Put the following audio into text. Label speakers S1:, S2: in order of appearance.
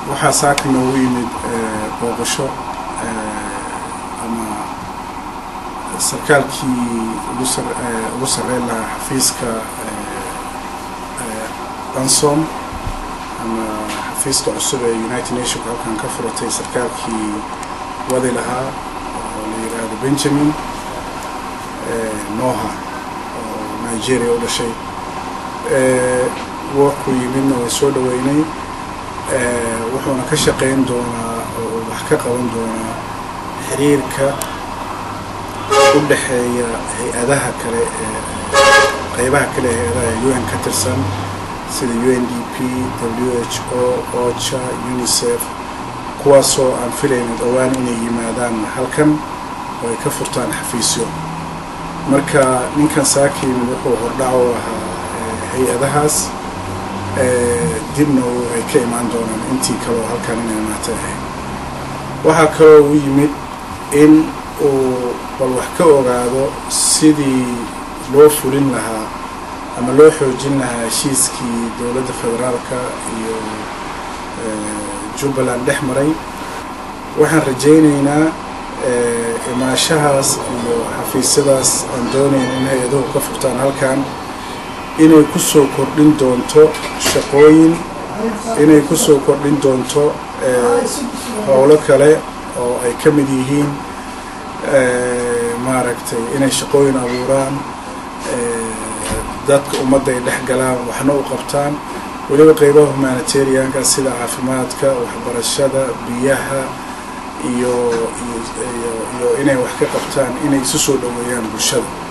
S1: waxaa saaka noogu yimid booqasho ama sarkaalkii ugu sarreyn lahaa xafiiska ansom ama xafiiska cusub ee united nationka halkan ka furatay sarkaalkii wadi lahaa oo la yidhaahdo benjamin noha oo nigeria u dhashay warku yimidna way soo dhaweynay wuxuuna ka shaqeyn doonaa oo wax ka qaban doonaa xiriirka u dhexeeya hay-adaha kale ee qeybaha kale ee hay-adaha un ka tirsan sida u n d p w h o ocha unicef kuwaasoo aan filayno dhowaan inay yimaadaan halkan oo ay ka furtaan xafiisyo marka ninkan saakiyimid wuxuu hordhac u ahaa hay-adahaas dibna ay ka imaan doonaan intii kaleo halkan inay imaata ahayd waxaa kaloo u yimid in uu bal wax ka ogaado sidii loo fulin lahaa ama loo xoojin lahaa heshiiskii dowladda federaalka iyo jubbaland dhex maray waxaan rajaynaynaa imaashahaas iyo xafiisyadaas aan doonayn in hay-aduhu ka furtaan halkan inay kusoo kordhin doonto shaqooyin inay kusoo kordhin doonto howlo kale oo ay ka mid yihiin maaragtay inay shaqooyin abuuraan dadka ummadda ay dhex galaan waxna u qabtaan weliba qeybaha humanitarianka sida caafimaadka waxbarashada biyaha iyo iyo inay wax ka qabtaan inay isu soo dhaweeyaan bulshada